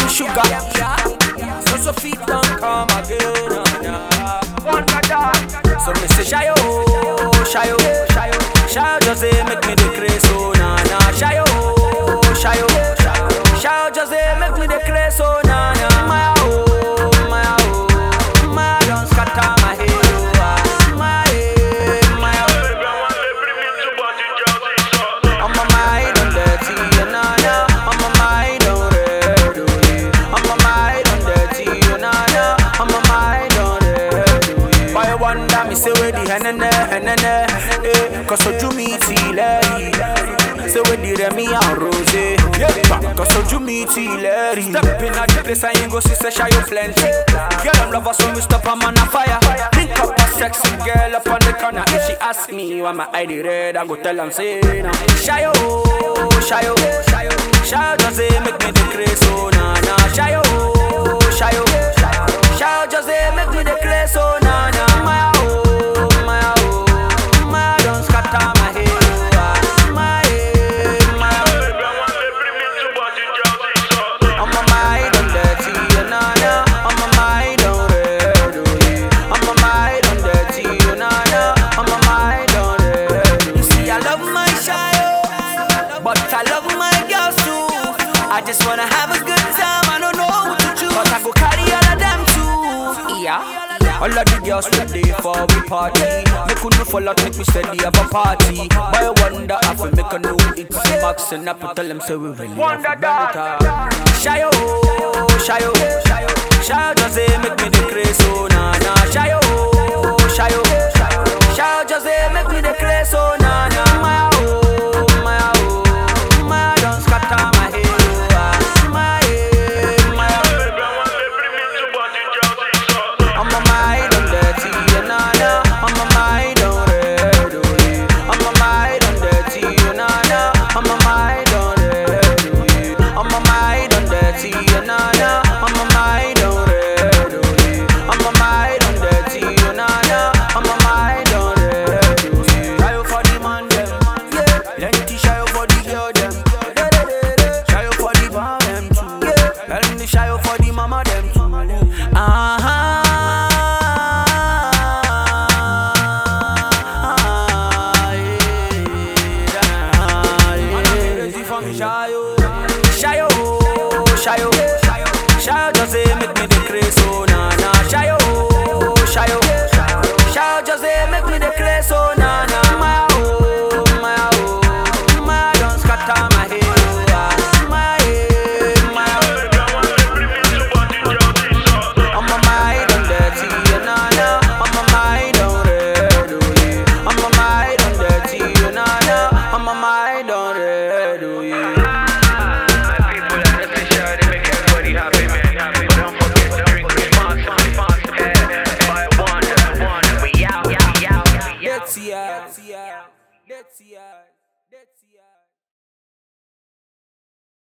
sugar. So so feet don't come again. So me say shayo, shayo, shayo, shayo just say make me the craze so na na shayo, shayo, shayo just say make me the craze so na na my oh, my oh, my don't scatter my head oh, ah, my head, my oh. I'm a mind on dirty, na na. I'm a mind on red, oh yeah. I'm a mind on dirty, na na. I'm a mind on red, oh yeah. Why you wonder me say where the henene, henene, eh? Cause so do me till Say where the Remy and Rose, yeah. Cause so do me till Step in at the place and you go see say shy you plenty. Girl I'm lover so me stop I'm on a fire. Link up a sexy girl up on the corner. If she ask me why my ID red, I go tell am say nah. Shayo, shayo, shayo, shayo just say make me the craze so na na. Shayo, shayo, shayo just say make me the craze so na na. My oh, my oh, my don't scatter my head. oh, ah, My head, my I'm a mind on dirty, na na. I'm a mind on red, oh yeah. I'm a mind on dirty, na na. I'm a mind on red. You see, I love my child, but I love my girls too. I just wanna have a good time. I don't know what to choose, but I go carry all of them too. Yeah. All of the girls we there for we party Make you know for lot make we steady have a party But I wonder if we make a new it's Max and up tell them say we really have a better Shayo, shayo, shayo just say make me the craze so na na Shayo, shayo, shayo just say make me the craze so na na My oh, my oh, my don't scatter my head oh, ah, My head, my I'm a mind on dirty, na na. I'm a mind on red, oh yeah. I'm a mind on dirty, na na. I'm a mind on red, oh yeah. I'm a mind on dirty, na na. I'm a mind on red, oh yeah. I'm a mind on dirty, na na. I'm a mind on red, oh yeah. Shy for the man them, yeah. Plenty shy for the girl them, shy for the bar them too, yeah. And the shy for the mama them too. Shayo, shayo, shayo, shayo, just say make me the craze so na na. Shayo, shayo, shayo, just say make me the craze so na na. My oh, my oh, my don't scatter my head, oh, ah, my head, my oh. I'm a mind on dirty, na na. I'm a mind on red, oh yeah. I'm a mind on dirty, na na. I'm a mind on red, oh yeah. That's yeah, that's yeah, that's yeah, that's yeah.